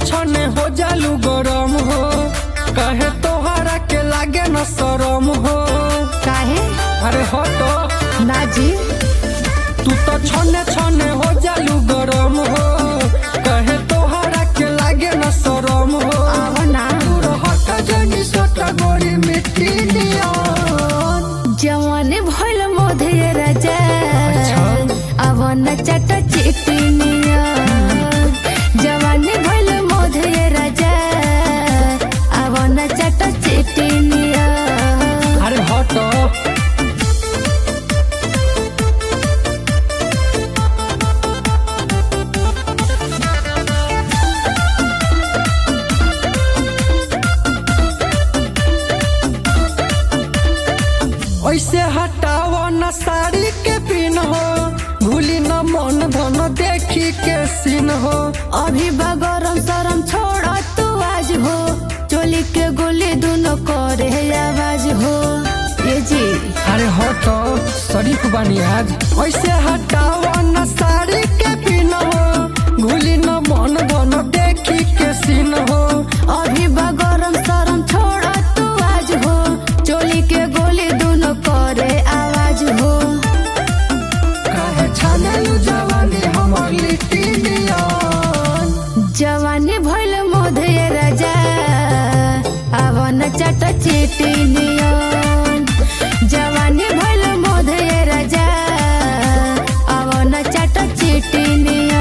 छने हो जालू गरम हो कहे तोहरा के लागे न शरम हो काहे अरे हटो ना जी तू तो छने छने हो जालू गरम हो कहे तोहरा के लागे न शरम हो आहो ना दूर हट जनी सोटा गोरी मिट्टी नियन जवान भइल मोधे राजा अच्छा। अब न चट चिटिनिया जवान भइल मोधे राजा अब न चट चिटिनिया अरे हटो ऐसे हटाओ न साड़ी के पिन हो भूली न मन धन देखी के सीन हो अभी बगरम सरम छोड़ तू आज हो चोली के गोली दोनों करे आवाज हो ये जी अरे हटो शरीफ बानी आज ऐसे हटाओ न साड़ी के पिन हो भूली न मन धन देखी के सीन हो अभी बगरम सरम छोड़ तू आज हो चोली के गोली दोनों करे आवाज हो काहे छानलू जवानी हमर लिट्टी नियन जवानी भइल मोधे राजा अब न चट चिटी नियन जवानी भइल मोधे राजा अब न चट चिटी नियन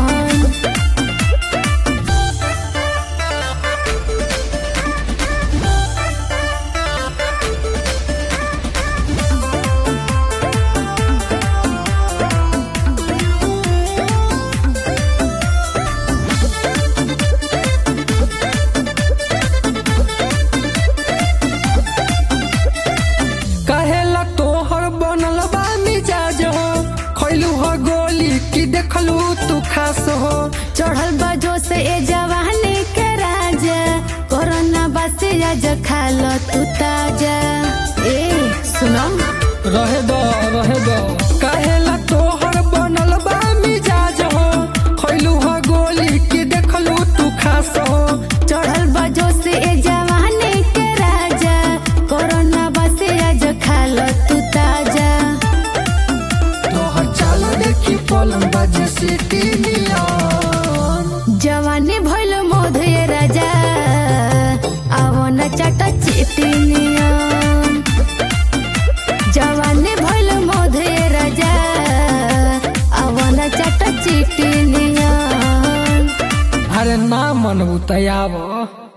कहेला तोहर बनल बा मिजाज हो खैलू हो गोली की देखलू तू खास हो चढ़ल बजो से ए जवानी के राजा कोरोना बस आज खाल तू ताजा ए सुनो रहे दो रहे दो कहेला तोहर बनल बा मिजाज हो खैलू हो गोली की देखलू तू खास हो चढ़ल बजो से ए जवानी के राजा कोरोना बस आज खाल तू ताजा तोहर चाल देखी पलंग बाजे सिटी नियन जवानी भइल मोधे राजा अब न चट चिटी नियन जवानी भइल मोधे राजा अब न चट चिटी नियन अरे ना मनबू तयाब